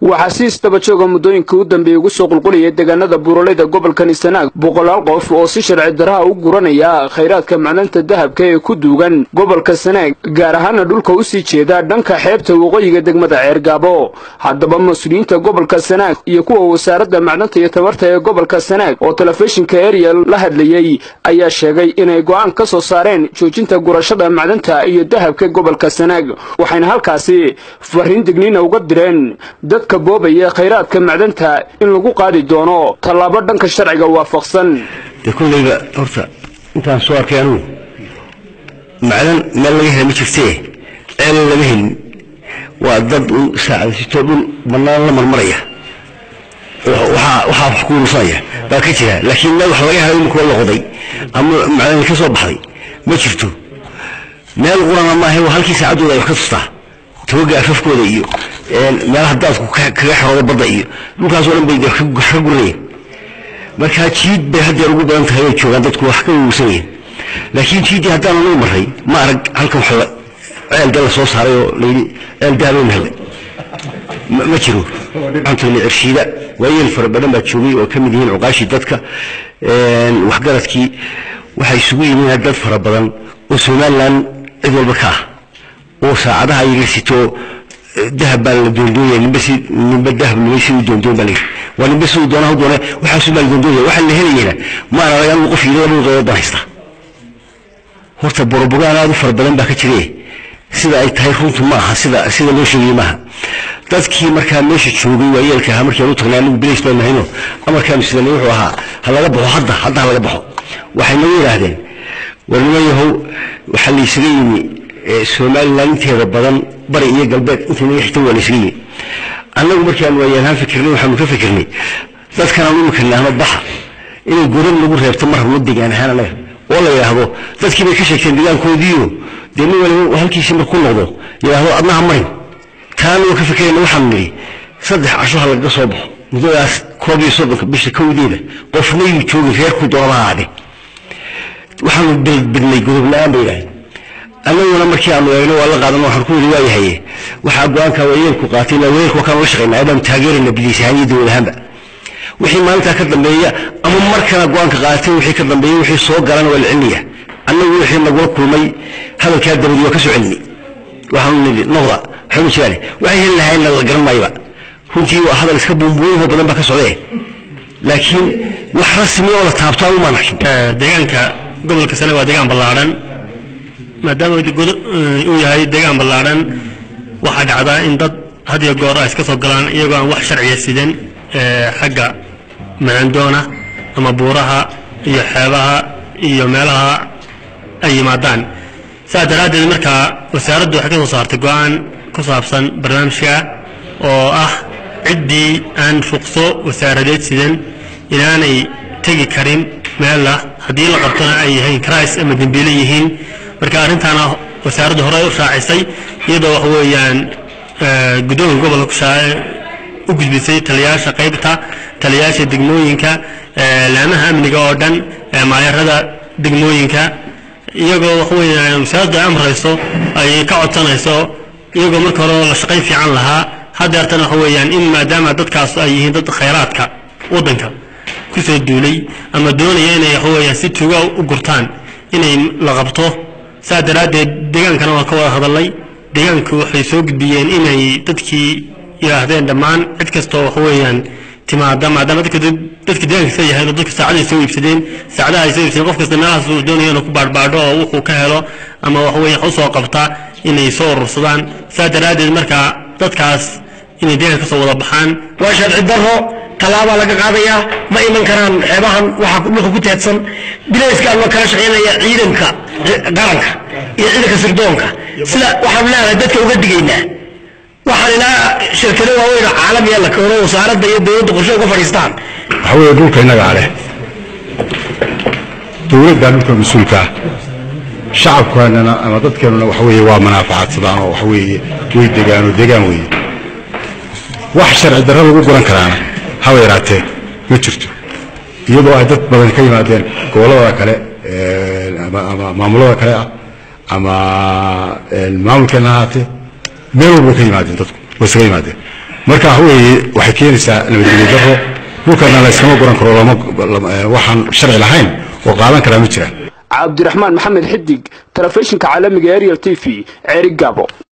waxaa si isdabajooga muddooyinka u dambeeyey ugu soo qulqulaya deegaanada buuraleyda gobolkan istanaag boqolaal qof oo si sharci daraha u guranaya khayraadka macdanta dahabka ee ku duugan gobolka sanaag gaar ahaana dhulka u sii jeeda dhanka xeebta waqooyiga degmada ceergaabo haddaba mas-uuliyiinta gobolka sanaag iyo kuwa wasaaradda macdanta iyo tabarta ee gobolka sanaag oo telefishinka ariel la hadlayey ayaa sheegay inay go'aan ka soo saareen joojinta gurashada macdanta iyo dahabka gobolka sanaag waxayna halkaasi fariin digniina uga direen dadka boobaya khayraadka macdanta in lagu qaadi doono tallaabo dhanka sharciga waafaqsan dee kollayba horta intaan soo arkay anugu macdan meel laga hela ma jirtee ceel lama helin waa dad un saacadasitoo dhul bannaan la marmaraya waxaa waxaa wax ku urursanaya baa ka jira laakiin meel wax laga helo imika la qoday ama macdan ka soo baxday ma jirto meel qurana maaha waa halkii saacaddooda ay wax ka tustaa tawaga afafkooda iyo meelaha daadku kaga xerooda badda iyo dhulkaasoo dhan bay wax ka guranayeen markaa jiid bay haddeer ugu badan tahay way joogaan dadku wax ka wawsan yihiin laakiin jiiddii haddaan anagu marray ma arag halkan wax ceel dal la soo saaray oo layidhi ceel daabayna helay ma jiro waxaan tagnay cirshiida waayeel fara badan baa joogay oo ka mid yihiin cuqaashii dadka waxgaradkii waxaa isugu yihiin dad fara badan oo somalilan cid walba ka ah oo saacadaha ay la sito dahab baa la doondooya nimba si nimba dahab nimba si u doondoon baa layidhi waa nimba si uu doona doona waxaasu baa la doondooya waxaa la helayena ma arag anigu qof yidhi labada doodood baan haystaa horta borobogaan aad u fara badan baa ka jire sida ay tahay runtu ma aha sida sida loo sheegayey maaha dadkii markaa meesha joogay waayeelka ahaa markii aan u tagnay anigu bilays baan nahayno amarkaanu sidanay wuxuu ahaa ha laga baxo hadda hadda ha laga baxo waxay nagu yidhaahdeen war niman yahow waxaa la isaga yimi somalilan inteeda badan bari iyo galbeed inta naga xigta waa la isaga yimi annagu markaan waayaanhaan fikirnay waxaanu ka fikirnay dadkan aanu imika nahno baxa inay godan lagu reebto mar rabno degaan ahaan anaga oo la yidhaahdo dadkii bay ka sheegteen degaankoodiiyo dee nin waliba halkiisii markuu noqdo yidhaahdo adnaha marin taana waa ka fikirayna waxaanu nidhi saddex casho ha lagaga soo baxo muddadaas koob iyo soddonka bisha kowdeeda qofna yuu joogin reerku doonaba haade waxaanu bidnay godob la-aan bay yidhahdeen annaguna markii aanu eegno waa la qaadan waxaan ku yidhi waa yahaye waxaa go-aanka waayeelku qaatay ilaa waayeelku wakaan la shaqaynaa aadaanu taageerayna biliis ahaan iyo dowlad ahaanba wixii maalintaa ka dambeeya ama markana go-aanka qaatay wixii ka dambeeya wixii soo galana waa la celinaya annagu wixii nagula kulmay hadalkaa dabadi waa ka soo celinay waxaanu nidhi noqda waxba ma jiraane waxay heli lahaayna la garan maayaba runtii waa hadal iska buunbuunho badan baa ka socdee laakiin wax rasmi oo la taabto aan umaan arkin deegaanka gobolka sane waa deegaan ballaadhan maadaama uu yahay deegaan ballaadhan waxaa dhacdaa in dad had iyo goor ay iska soo galaan iyagoo aan wax sharciya sidan xagga macandoona ama buuraha iyo xeebaha iyo meelaha ay yimaadaan saas daraaddeed markaa wasaaraddu waxay ka soo saartay go-aan ku saabsan barnaamijka oo ah ciddii aan ruqso wasaaradeed sidan inaanay tegi karin meella haddii la qabtona ay yihiin krais ama dembiile yihiin marka arrintaana wasaaraddu hore u raacisay iyadoo wax weeyaan guddoonka gobolka u gudbisay taliyayaasha qaybta taliyayaasha degmooyinka laamaha amniga oo dhan maayarada degmooyinka iyagoo wax weeyaan wasaaraddu ay amrayso ay ka codsanayso iyagoo marka hore la shaqayn fiican lahaa haddeertana waxa weeyaan in maadaama dadkaas ay yihiin dad khayraadka waddanka kusoo duulay ama doonaya inay waxa weeyaan si tuuga u gurtaan inay la qabto saa daraaddeed deegaankana waa ka wada hadalnay deegaanku waxay soo gudbiyeen inay dadkii yidhaahdeen dhammaan cid kastoo waxa weeyaan timaada maadaama dadka dadka deegaanka ka yahay dadka saacaday soo iibsadeen saacadaha ay soo iibsadeen qof kasta meelahaas uu doonaya inuu ku baadhbaadho oo wuxuu ka helo ama waxa weeyaan u soo qabta inay soo urursadaan saa daraaddeed markaa dadkaas inay deegaanka kasoo wada baxaan waa sharci darro tallaabaa laga qaadayaa ma iman karaan xeebahan waxaa dhulka ku teedsan bilayska loo kala shaqaynaya ciidanka qaranka iyo ciidanka sirdoonka sida waxaan leenahay dadka uga digaynaa waxaan ilaa shirkado waaweyn oo caalamiya la keeno wasaaradda iyo dowladda qorshe uga fadhiistaan waxa weeye dhulka innagaa leh dowladdaa dhulka mas-uulka ah shacabkaanana ama dadkeenuna waxa weeye waa manaafacaadsadaan oo waxa weeye way degaanoo degaan weeye wax sharci darro lagu guran karaana haba yaraatee ma jirto iyadoo ay dad badan ka yimaadeen gobollada kale ama ama maamulada kale ah ama maamulkeena ahaatee meel walba ka yimaadeen dadku way isaga yimaadeen marka waxa weeye waxay keenaysaa nabadgelyo darro dhulkana la iskama guran karo lama waxaan sharci lahayn oo qaadan karaa ma jiraan cabdiraxmaan maxamed xidig telefishinka caalamiga ariel t v ceeri gabo